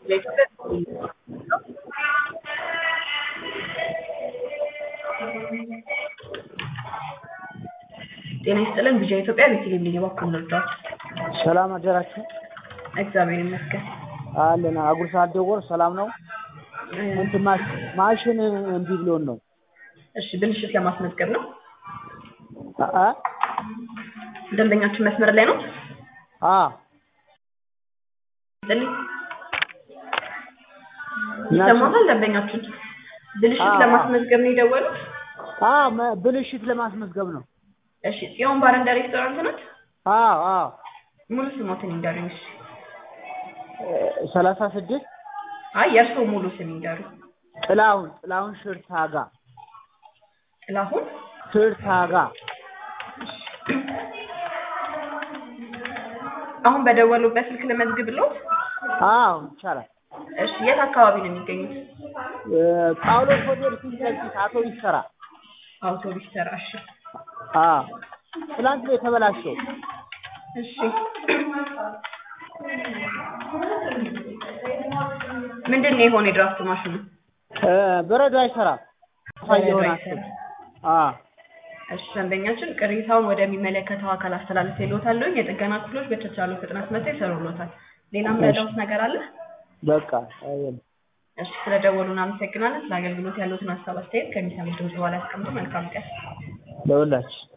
ጤና ይስጥልን ቢጃ ኢትዮጵያ ቤተልሔም ነኝ እባክዎን ልርዳዎት? ሰላም አደራችሁ? እግዚአብሔር ይመስገን። አለን አጉርሳ አደወር ሰላም ነው። እንትን ማሽ- ማሽን እምቢ ብሎን ነው። እሺ ብልሽት ለማስመዝገብ ነው። አ- አ ደንበኛችን መስመር ላይ ነው? አ ይስጥልኝ። እናችን- ይሰማታል ደንበኛችን? ብልሽት አዎ። ለማስመዝገብ ነው የደወሉት? አ መ- ብልሽት ለማስመዝገብ ነው። እሺ ጽዮን ባርና ሬስቶራንት ናት? አ አ ሙሉ ስሞትን ይንገሩኝ። እሺ ሰላሳ ስድስት አይ የእርስዎ ሙሉ ስም ይንገሩኝ። ጥላሁን ጥላሁን ሽርታጋ ጥላሁን ሽርታጋ አሁን በደወሉበት ስልክ ልመዝግብልዎት? አዎ ይቻላል። እሺ የት አካባቢ ነው የሚገኙት? እ፣ ጳውሎስ ሆቴል ፊት ለፊት አቶ ይሰራ አውቶቡስ ተራ። እሺ አ ትላንት ነው የተበላሸው። እሺ ምንድን ነው የሆነ የድራፍት ማሽኑ? እ፣ በረዶ አይሰራም። በረዶ የሆነ አይሰራም። አ እሺ ደንበኛችን ቅሬታውን ወደሚመለከተው አካል አስተላልፍ ይሎታለሁ። የጥገና ክፍሎች በተቻለው ፍጥነት መጥተው ይሰሩልዎታል። ሌላም ያለውት ነገር አለ? በቃ አየን። እሺ ስለደወሉ እናመሰግናለን። ስለ አገልግሎት ያሉትን ሀሳብ አስተያየት ከሚሰሙት ድምጽ በኋላ ያስቀምጡ። መልካም ቀን። ለሁላችን